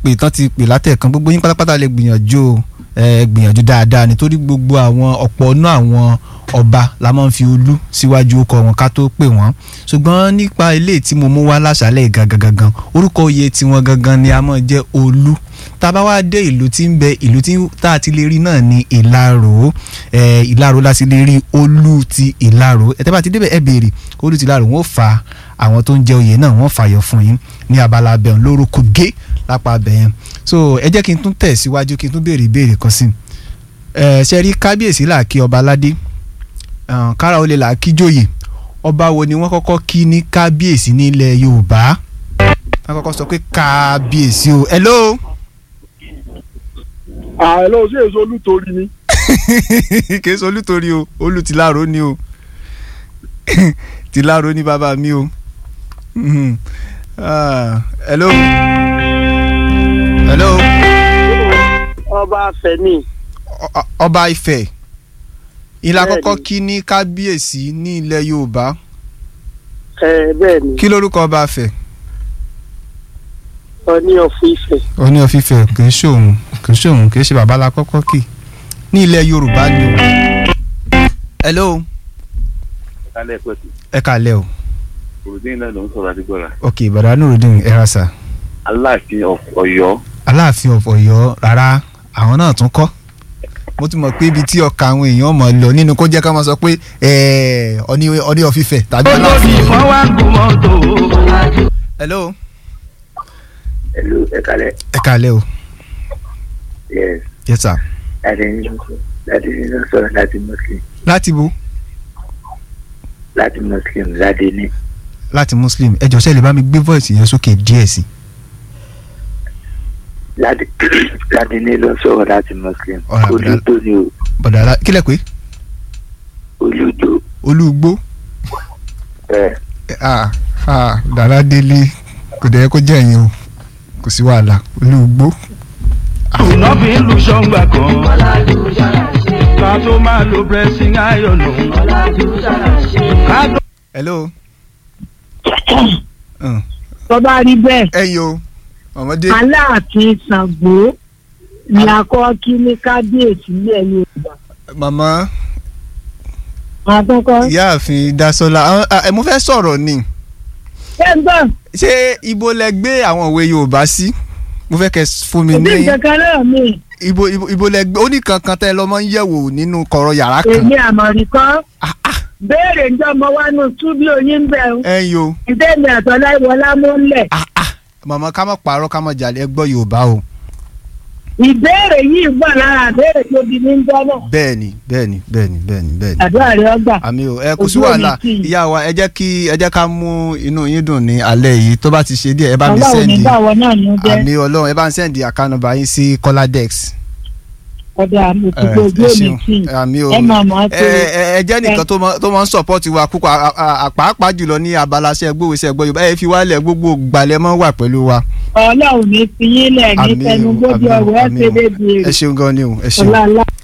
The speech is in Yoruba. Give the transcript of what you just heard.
pè tán ti pè látẹ̀kan gbogbo yín pátápátá lè gbìyànjú o ẹ gbìyànjú dáadáa nítorí gbogbo àwọn ọ̀pọ̀ náà àwọn ọba la máa ń fi olú síwájú ọkọ wọn ká tó pè wọ́n ṣùgbọ́n nípa ilé tí mo mú wá láṣálẹ̀ gangan gangan orúkọ oyè tiwọn gangan ni a máa jẹ́ olú tá a bá wá dé ìlú tí ń bẹ ìlú tí tá a ti lè rí náà ní ìlarò ẹ ìlarò la ti lè rí olú ti ìlarò ẹ tẹ́ bá ti débẹ̀ ẹ béèrè olú ti ìlarò wọ́n fa àwọn tó ń jẹ oyè náà wọ́n fàyọ fún yín ní abala abẹ́hùn lórúkọ gé lápá abẹ́yẹn so ẹ jẹ́ kí n tún tẹ̀ síwájú kí n tún béèrè ìbéèrè kan sí ẹ ṣe rí kábíyèsí là kí ọba aládé kára olè là kí jòyè ọba wo ni wọ́n kọ́kọ́ kí ní kábíyèsí nílẹ̀ yorùbá wọ́n kọ́kọ́ sọ pé kábíyèsí o hello. àlọ́ ṣé èso olútorí ni. kì í sọ olútorí o olú tìlárò ni o tìlárò ni bàbá mi o. Mhm. Ah, hello. hello. ọba Fẹ́mi. Ọ- ọba Ifẹ̀ ìlà Bẹ́ẹ̀ni. kọ́kọ́ kí ní kábíyèsí ní ilẹ̀ yorùbá ẹ bẹ́ẹ̀ ni kí lórúkọ ọba Ifẹ̀. Ọọ̀ni ọ̀fun Ifẹ̀. oní ọ̀fífẹ́ kì í ṣòun kì í ṣòun kì í ṣe bàbá la kọ́kọ́ kì ní ilẹ̀ yorùbá ni o. hello kálẹ̀ pẹ̀tù ẹ kàlẹ́ o olùdíyìn náà ló ń sọ̀rọ̀ àdìgbọ́ra ok bàdá nurudin ẹ̀rasa aláàfin of Ọ̀yọ́ aláàfin of Ọ̀yọ́ rárá àwọn náà tún kọ́ mo ti mọ̀ pé ibi tí ọkà àwọn èèyàn mọ̀ lọ nínú kó jẹ́ ká máa sọ pé ẹ̀ẹ́ ọní ọní ọ̀fífẹ́ tàbí aláàfin. hello ẹ̀lú ẹ̀kálẹ̀ ẹ kàlẹ́ o yes yes sir láti nínú láti nínú sọ̀rọ̀ láti muslim láti bo láti muslim láti ní láti muslim ẹ jọ̀ọ́ ṣé lè bá mi gbé voice yẹn sókè díẹ̀ sí i. láti láti ní ló ń sọ̀rọ̀ láti muslim Ọ̀rọ̀ àbúrò. olùdó ni o bọ̀dà alá- kílẹ̀ pé olùdó olúgbó ẹ̀ ah ah dàrá délé kò dẹ̀ yẹ kó jẹ́ ẹ̀yin o kò sí wàhálà olúgbó. iná fi ń lu ṣọ́ngbà kan. ká tó máa lo pressing iron o. ká tó. hello. Mm. tó bá rí bẹ́ẹ̀ ẹ̀yin o ọmọdé aláàfin Ṣàngó ni akọ́ kí ní kábíyèsí ilẹ̀ Yorùbá màmá àkọ́kọ́ ìyáàfin dasola àwọn- ah, ẹ mo fẹ́ sọ̀rọ̀ ni ṣẹ́ńtọ́ ṣé ibo lẹ gbé àwọn òwe yorùbá sí mo fẹ́ kẹ́ fún mi òbí ní kankan náà mi ibo ibo ibo lẹ gbé ó ní kankan tẹ́ ẹ lọ́mọ ń yẹ̀wò nínú kọ̀rọ̀ yàrá kan èmi àmọ̀rí kan Ah, ah, béèrè ǹjọ́ mo wá nù túbí oyin bẹ̀ ń ẹ̀yin o ìdẹ́mi àtọ́lá ìwọlá mú lẹ̀ ah, ah, màmá ká má parọ́ ká má jalè ẹ gbọ́ yorùbá o ìbéèrè yìí gbà lára àbéèrè tó di ní jọ́ náà bẹ́ẹ̀ni bẹ́ẹ̀ni bẹ́ẹ̀ni bẹ́ẹ̀ni bẹ́ẹ̀ni àdúrà rẹ ọgbà àmì o ẹ kò sí Ojú wàhálà òní tì í. ìyá wa ẹ jẹ́ kí ẹ jẹ́ ká mú inú yín dùn ní alẹ́ yìí tó bá ti ṣe díẹ̀ ẹ bá mi ọlọ́run sẹ́ndì nígbà wọn náà ní jẹ́ àmì ọlọ́run ẹ bá ń sẹ́ndì àkànnàbà yín sí kọ́ládẹ́x. ọ̀dà àmọ̀tòkò ojú ẹ òní ṣeun tì í. àmì o ẹ máa mọ̀ ọ́ ẹ pé ẹ- ẹ jẹ́ nìkan tó mọ- tó máa ń sọ̀pọ́tì wa púpọ̀ à- à- à- pàápàá jùlọ ní abala ṣẹ́ gbówèsẹ̀ gbọ́ yorùbá ẹ fi wálẹ̀ gbogbo gbalẹ̀ mọ́ wà pẹ̀lú wa. ọlọ́run ní fi yín lẹ̀ ní Àmín o, tẹnugbójú àmín o, ọ̀rọ̀ ẹ̀ àmín ṣe o. débi ẹ èrè ṣeun gan ni o ẹ ṣeun ọ̀la